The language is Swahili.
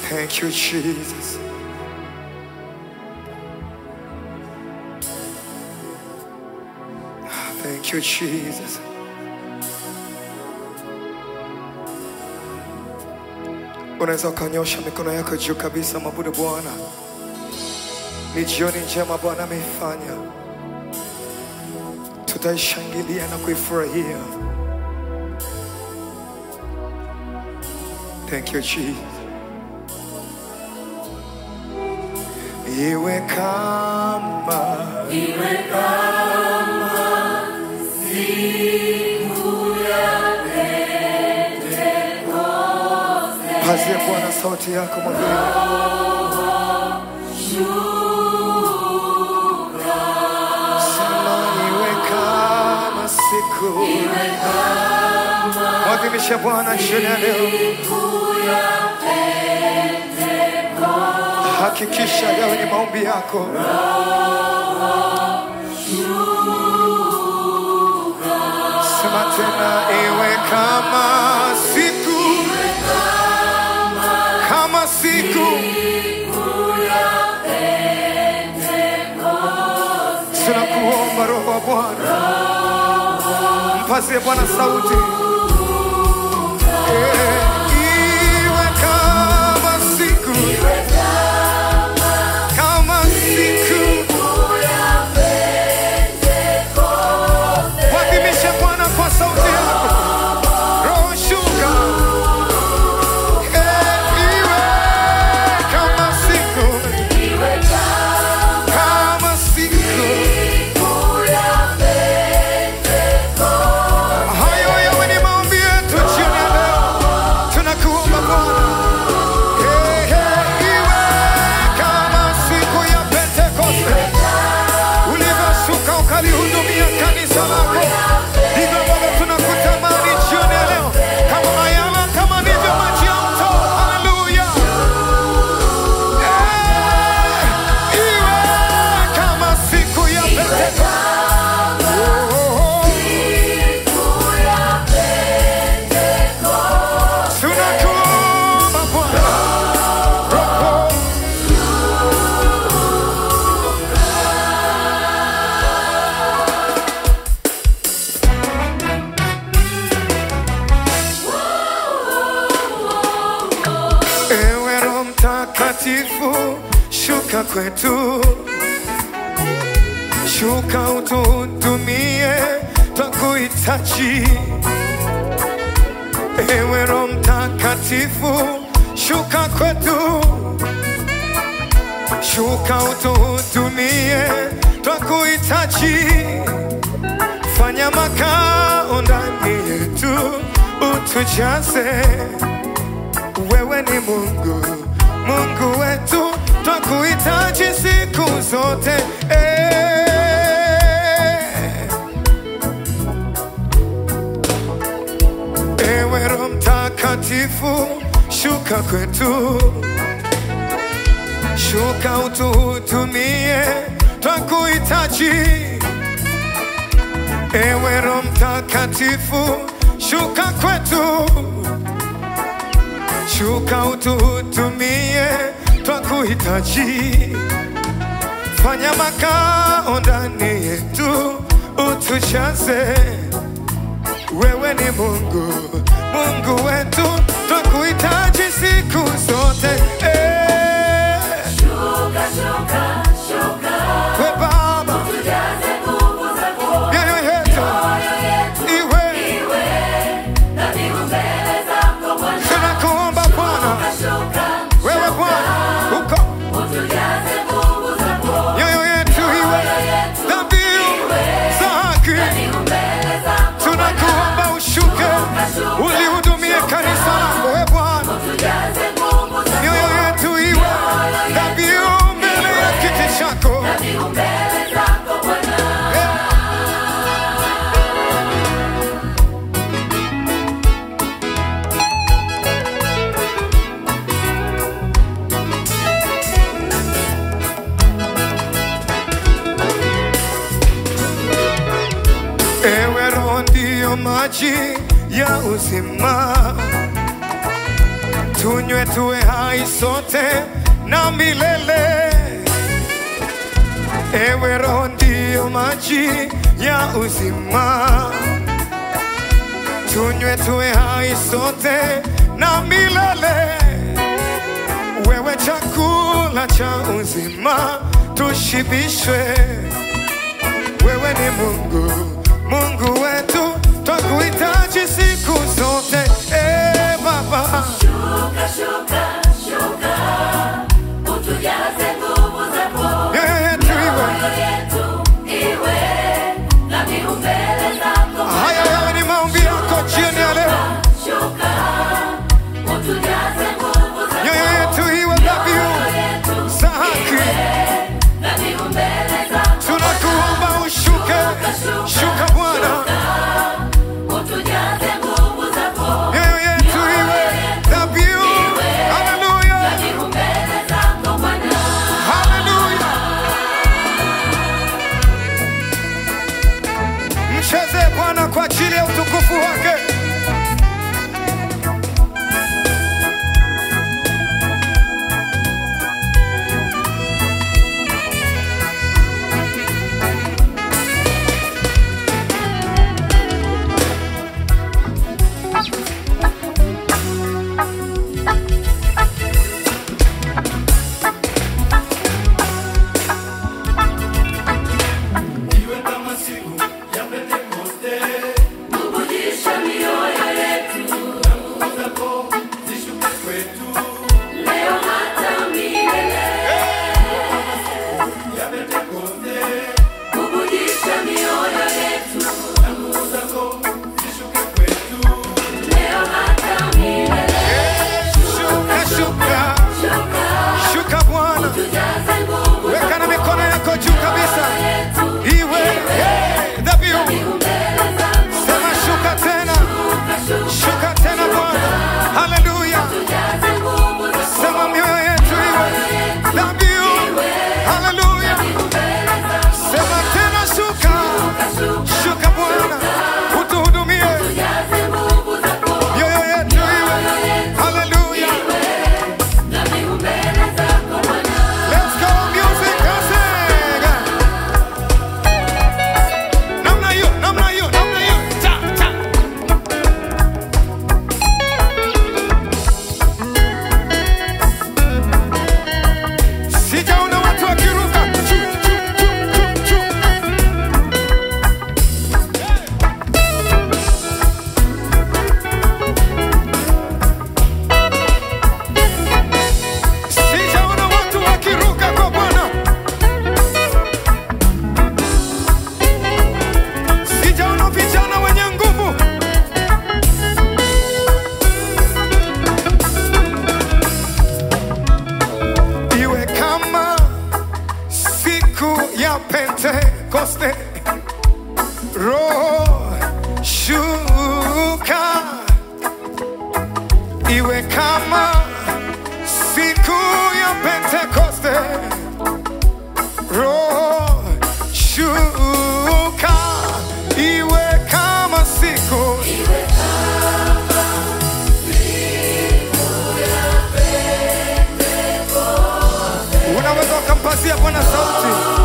Thank you, Jesus. Thank you, Jesus. Unaweza ukanyosha mikono yako juu kabisa, mabudu Bwana. Ni jioni njema Bwana ameifanya, tutaishangilia na kuifurahia. Thank you, Jesus. Iwe kama pazie Bwana sauti yako mwambie Sema iwe kama siku mwadhimishe Bwana jioni ya leo. Hakikisha yawe ni maombi yako. Sema tena, iwe kama siku, kama siku. Tunakuomba Roho wa Bwana, mpazie Bwana sauti. Eh, iwe kama siku, kama siku. Wadhimishe Bwana kwa sauti yako. Roho shuka. Eh, iwe kama siku, kama siku. Hayo yawe ni maombi yetu jioni ya leo. Tunakuomba Bwana. Eh, eh, iwe kama siku ya Pentekoste. Ulivyoshuka ukalihudumia kanisa lako. Ndivyo ambavyo tunakutamani jioni ya leo. Kama mayala, kama ndivyo maji ya mto. Haleluya. Eh, iwe kama siku ya Pentekoste. Oh, oh, oh. Tunakuomba Bwana. Roho. Ewe Roho Mtakatifu, shuka kwetu, shuka utuhudumie, twakuhitaji. Ewe Roho Mtakatifu, shuka kwetu, shuka utuhudumie, twakuhitaji. Fanya makao ndani yetu, utujaze wewe ni Mungu, Mungu wetu, twakuhitaji siku zote eh. Ewe Roho Mtakatifu, shuka kwetu, shuka utuhudumie, twakuhitaji. Ewe Roho Mtakatifu, shuka kwetu shuka utuhudumie, twakuhitaji. Fanya makao ndani yetu, utujaze. Wewe ni Mungu, Mungu wetu, twakuhitaji siku zote eh. We Baba, mioyo yetu iwe, tunakuomba Bwana, wewe Bwana uko mioyo yetu iwe dhabihu za haki. Tunakuomba ushuke, ulihudumie kanisa lako, we Bwana, mioyo yetu iwe dhabihu mbele ya kiti chako. Ewe Roho ndiyo maji ya uzima, tunywe tunywe tuwe hai sote na milele. Ewe Roho ndiyo maji ya uzima, tunywe tuwe hai sote na milele. Wewe chakula cha uzima, tushibishwe. Wewe ni Mungu, Mungu wetu, twakuhitaji siku zote. E Baba, Shuka, shuka, shuka, utujaze nguvu zako. mioyo yetu iwe Mioyo yetu iwe na miu mbele zako. haya, yawe ni maombi yako jioni ya leo. Shuka, utujaze nguvu zako. Mioyo yetu iwe dhabihu Mioyo yetu za haki. na miu mbele zako. Tunakuomba ushuke, shuka Bwana, Utujaze nguvu zako. mioyo yetu iwe dhabihu. Haleluya, Na miu mbele zako Bwana. haleluya. Mcheze Bwana kwa ajili ya utukufu wake. Bubujisha mioyo yetu. Leo hata milele. Bubujisha mioyo yetu. Leo hata milele. Shuka, shuka, Shuka, shuka Bwana, tujaze nguvu weka na mikono yako juu kabisa, yetu. iwe hey, dhabihu. Mbele zako. Sema shuka tena, Shuka, shuka, shuka tena Bwana, haleluya. tujaze nguvu zako. Sema mioyo yetu iwe dhabihu, haleluya. Mbele zako. Sema tena shuka, shuka Bwana, utuhudumie. Tujaze nguvu zako. Mioyo yetu iwe haleluya. Na miu mbele zako Bwana. Let's go music, sing. Namna hiyo, namna hiyo, namna hiyo. Ta, ta. Sijaona watu wakiruka. Chu, chu, chu, chu, chu. Sijaona watu wakiruka kwa Bwana. Sijaona vijana wenye nguvu. Iwe kama siku ya Pentekoste, Roho shuka. Iwe kama siku ya Pentekoste, Roho shuka. Iwe kama siku unaweza ukampazia Bwana sauti.